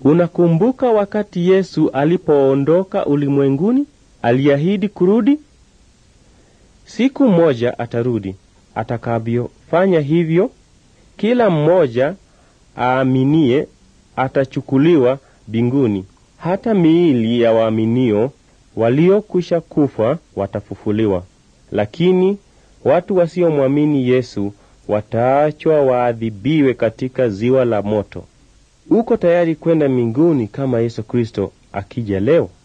Unakumbuka wakati Yesu alipoondoka ulimwenguni, aliahidi kurudi? Siku moja atarudi. Atakavyofanya hivyo, kila mmoja aaminie atachukuliwa mbinguni. Hata miili ya waaminio waliokwisha kufa watafufuliwa, lakini watu wasiomwamini Yesu wataachwa waadhibiwe katika ziwa la moto. Uko tayari kwenda mbinguni kama Yesu Kristo akija leo?